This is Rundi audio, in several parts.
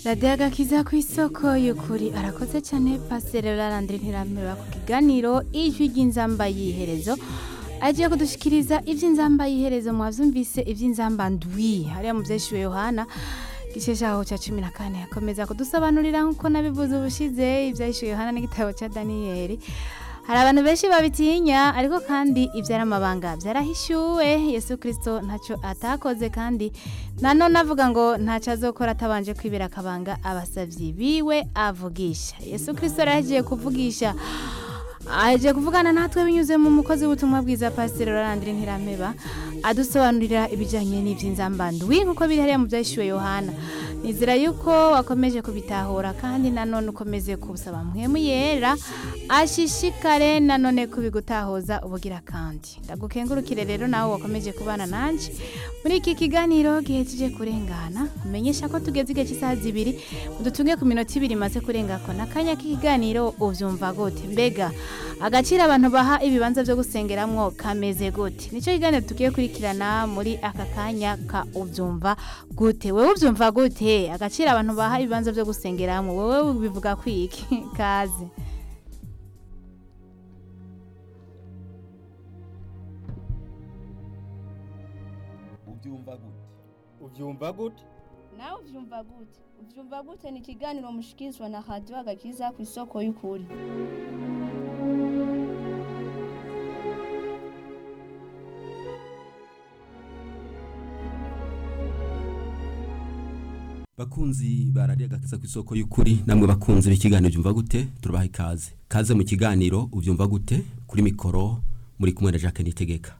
radiyo agakiza ku isoko y'ukuri arakoze cyane pasiteri rarandire ntiramira ku kiganiro ijwi ry'inzamba y'iherezo agiye kudushikiriza iby'inzamba y'iherezo mwabyumvise iby'inzamba ndwi hariya mu byeshyuwe yohana igice cyaho cya cumi na kane akomeza kudusobanurira nk'uko nabivuze ubushize ibyahishwe yohana n'igitabo cya daniyeli hari abantu benshi babitinya ariko kandi ibyari amabanga byarahishyuwe yesu kirisito ntacyo atakoze kandi nanone avuga ngo ntacyo azokora atabanje kwibera akabanga abasabyi biwe avugisha yesu kirisito rero agiye kuvugisha aje kuvugana natwe binyuze mu mukozi w'ubutumwa bwiza pasiteri rorandire ntirameba adusobanurira ibijyanye n'iby'inzambandwi nk'uko biri hariya mu byashyuwe yohana nizera yuko wakomeje kubitahura kandi nanone ukomeze kubusaba mwemu yera ashishikare nanone kubigutahuza ubugira kandi ndagukengurukire rero nawe wakomeje kubana nanjye muri iki kiganiro gihejeje kurengana umenyesha ko tugeze igihe cy'isaha zibiri udutunge ku minota ibiri imaze kurengako n'akanya k'ikiganiro ubyumva gute mbega agaciro abantu baha ibibanza byo gusengeramwo kameze gute nicyo kiganiro tugiye kurikirana muri aka kanya ka ubyumva gute wowe ubyumva gute agaciro abantu baha ibibanza byo gusengeramwo wowe bivuga kwiki kaze ubyumva gute ubyumva gute nawe ubyumva gute ubyumva gute ni ikiganiro mushikirizwa na radiyo agakiza ku isoko y'ukuri bakunzi barariye agakiza ku isoko y'ukuri namwe bakunzi b'ikiganiro byumva gute turabaha ikaze kaze mu kiganiro ubyumva gute kuri mikoro muri kumwe na Jacques Nitegeka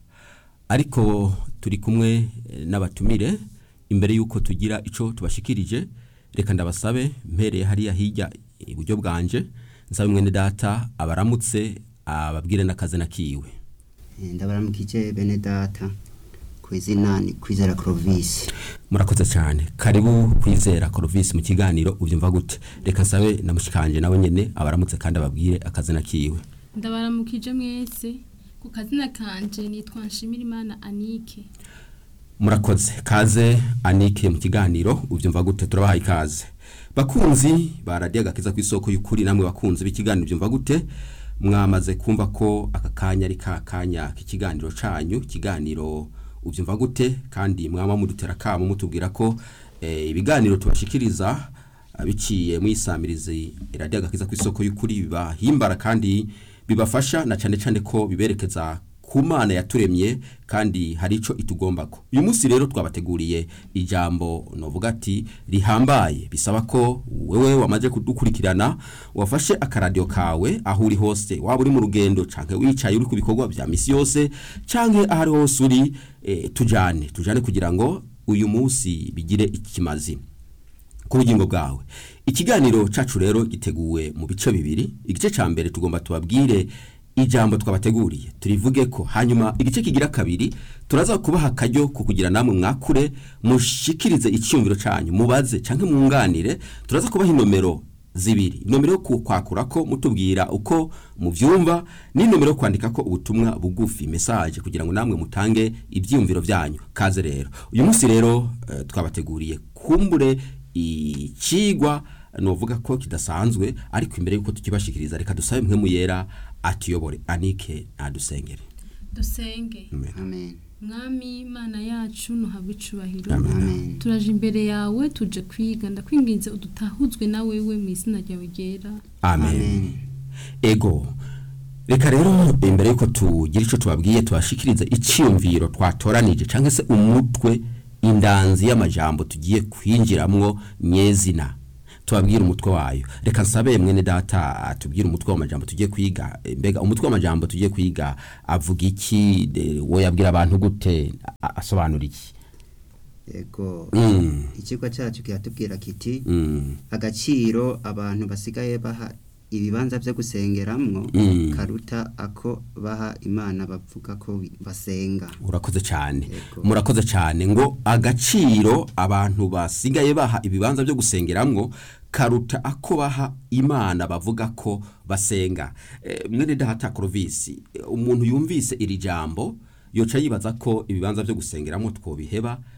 ariko turi kumwe eh, n'abatumire imbere y'uko tugira ico tubashikirije reka ndabasabe mpereye hariya hirya iburyo bwanje nsabe mwene data abaramutse ababwire n'akazi nakiwe ndabaramukije bene data ku izina ni kwizera Clovis murakoze cyane karibu kwizera Clovis mu kiganiro ubyumva gute reka nsabe na mushikanje nawe nyene abaramutse kandi ababwire akazi nakiwe ndabaramukije mwese ku kazina kanje nitwa nshimirimana anike murakoze kaze anike mu kiganiro ubyumva gute turabaha ikaze bakunzi baradiye agakiza ku isoko y'ukuri namwe bakunzi b'ikiganiro ubyumva gute mwamaze kumva ko aka kanya ari ka kanya k'ikiganiro canyu ikiganiro ubyumva gute kandi mwaba mudutera kamo mutubwira ko eh, ibiganiro tubashikiriza ah, biciye mu isamirizi iradiyo agakiza ku isoko y'ukuri bibahimbara kandi bibafasha na cyane cyane ko biberekeza ku mana yaturemye kandi hari ico itugombako uyu munsi rero twabateguriye ijambo novuga ati rihambaye bisaba ko wewe wamaze kudukurikirana wafashe akaradiyo kawe aho uri hose waba uri mu rugendo canke wicaye uri ku bikorwa vya misi yose canke aho ari hose uri eh, tujane tujane kugira ngo uyu munsi bigire ikimazi ku bugingo bwawe ikiganiro cacu rero giteguwe mu bice bibiri igice ca mbere tugomba tubabwire ijambo twabateguriye turivuge ko hanyuma igice kigira kabiri turaza kubaha akaryo ko kugira namwe mwakure mushikirize icyumviro canyu mubaze canke mwunganire turaza kubaha inomero zibiri inomero yo kwakura ko mutubwira uko muvyumva n'inomero yo kwandika ko ubutumwa bugufi message kugira ngo namwe mutange ivyiyumviro vyanyu kaze rero uyu munsi rero eh, twabateguriye kumbure icigwa novuga ko kidasanzwe ariko imbere yuko tukibashikiriza reka dusabe mwe muyera atuyobore anike nadusengere dusenge Amen. amen mwami imana yacu ntuhabwe icubahiro amen turaje imbere yawe tuje kwiga ndakwinginze udutahuzwe na wewe mu izina ryawe ryera amen amen ego reka rero imbere yuko tugira ico tubabwiye tubashikirize iciyumviro twatoranije canke se umutwe indanzi y'amajambo tugiye kwinjiramwo nyezina tubabwire umutwe wayo reka nsabe mwene data atubwire umutwe w'amajambo tugiye kwiga Eh, mbega umutwe w'amajambo tugiye kwiga avuga iki de- wo yabwira abantu gute a- asobanura iki yego Mm, ikigo cyacu kiratubwira kiti mm, agaciro abantu basigaye baha ibibanza byo gusengeramwo Mm. karuta ako baha imana bavuga ko basenga urakoze cyane Yego. murakoze cyane ngo agaciro abantu basigaye baha ibibanza byo gusengeramwo karuta ako baha imana bavuga ko basenga e, mwene data Clovis umuntu yumvise iri jambo yoca yibaza ko ibibanza byo gusengeramo twobiheba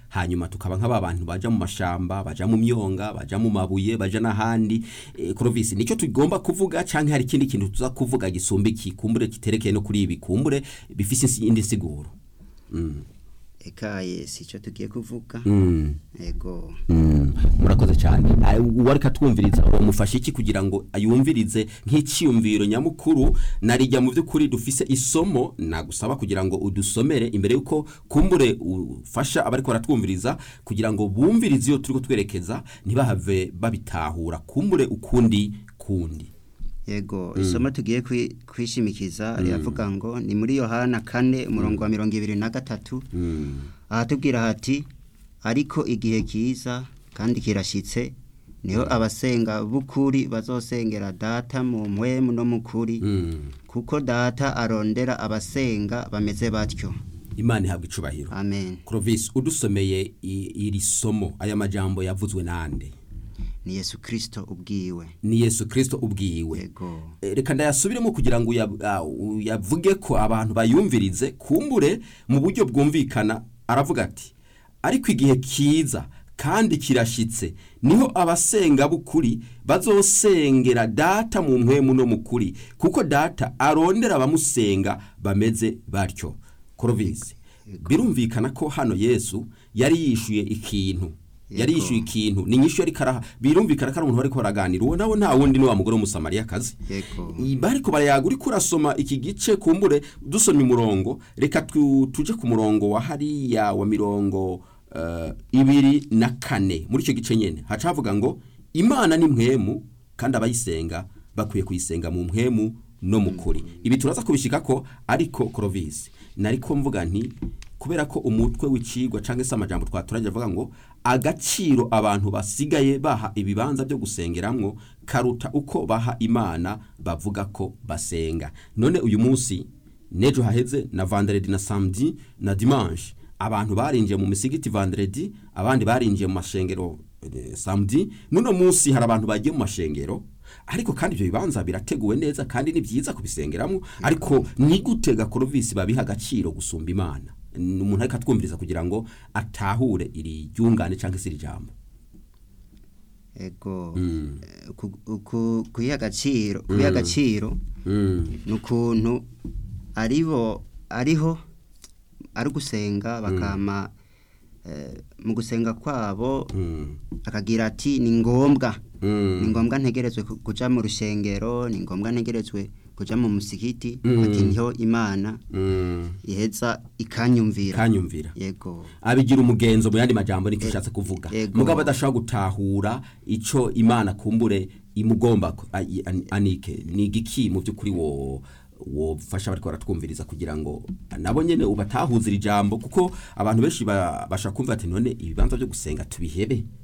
hanyuma tukaba nk'aba bantu baja mu mashamba baja mu myonga baja mu mabuye baja n'ahandi e, Clovis nicyo tugomba kuvuga canke hari ikindi kintu tuza kuvuga gisumba iki kumbure kiterekeye no kuri ibi kumbure bifise insi- indi siguro mm. ekaye sico tugiye kuvuga mm. ego Mm, murakoze cyane Ah, uwari katwumviriza wamufasha iki kugira ngo ayumvirize nk'iciyumviro nyamukuru narijya mu by'ukuri dufise isomo nagusaba kugira ngo udusomere imbere yuko kumbure ufasha abari ko baratwumviriza kugira ngo bumvirize iyo turi kutwerekeza ntibahave babitahura kumbure ukundi kundi yego isomo tugiye kwi- kwishimikiza riravuga ngo ni muri yohana kane umurongo wa mirongo ibiri na gatatu Mm, ahatubwira hati ariko igihe kiza kandi kirashyitse niho abasenga b'ukuri bazosengera data mu mpwemu no mu kuri mm. kuko data arondera abasenga bameze batyo imana ihabwa icubahiro amen Clovis udusomeye i- iri somo aya majambo yavuzwe nande ni yesu kirisito ubwiwe ni yesu kirisito ubwiwe yego Eh, reka ndayasubiremo kugira ngo uya- ah, uyavuge ko abantu bayumvirize kumbure mu buryo bwumvikana aravuga ati ariko igihe kiza kandi kirashyitse niho abasenga b'ukuri bazosengera data mu mpwemu no mu kuri kuko data arondera abamusenga bameze batyo korovisi birumvikana ko hano yesu yari yishuye ikintu yari Yego. yishuye ikintu ni nyinshi yari karaha birumvikana ko ari umuntu bari baraganira uwo nawe nta wundi ni wa mugore w'umusamariyakazi yego bariko barayaga uriko urasoma iki gice kumbure dusoma umurongo reka tu- tuje ku murongo wa hariya wa mirongo eh, ibiri na kane muri icyo gice nyene haca havuga ngo imana ni mpwemu kandi abayisenga bakwiye kuyisenga mu mpwemu no mu kuri ibi turaza kubishika ko ariko korovisi nariko mvuga nti kubera ko umutwe w'icigwa cyangwa se amajambo twaturage avuga ngo agaciro abantu basigaye baha ibibanza byo gusengeramwo karuta uko baha imana bavuga ko basenga none uyu munsi nejo haheze na vendredi na samedi na dimanche abantu barinjiye mu misigiti vendredi abandi barinjiye mu mashengero eh, samedi nuno munsi hari abantu bagiye mu mashengero ariko kandi ibyo bibanza birateguwe neza kandi ni byiza kubisengeramo ariko ni gute gakorovisi babiha agaciro gusumba imana Ni umuntu ariko atwumviriza kugira ngo atahure iri ryungane cyangwa se iri jambo ego Mm. Eh, ku- ku- kuyiha agaciro kuyiha agaciro Mm. ni ukuntu aribo ariho ari gusenga bakama eh, mu gusenga kwabo Mm. akagira ati ni ngombwa Mm. ni ngombwa ntegerezwe ku- kuja mu rushengero ni ngombwa ntegerezwe kuja mu musigiti Mm. ati niho imana Mm. iheza ikanyumvira kanyumvira yego abigira umugenzo mu yandi majambo niko ushatse kuvuga Ego. mugabo adashobora gutahura ico imana kumbure imugomba ko- a- i- an- anike ni igiki mu by'ukuri wo wofasha bariko baratwumviriza kugira ngo nabo nyene ubatahuze iri jambo kuko abantu benshi ba- bashaka kumva ati none ibibanza byo gusenga tubihebe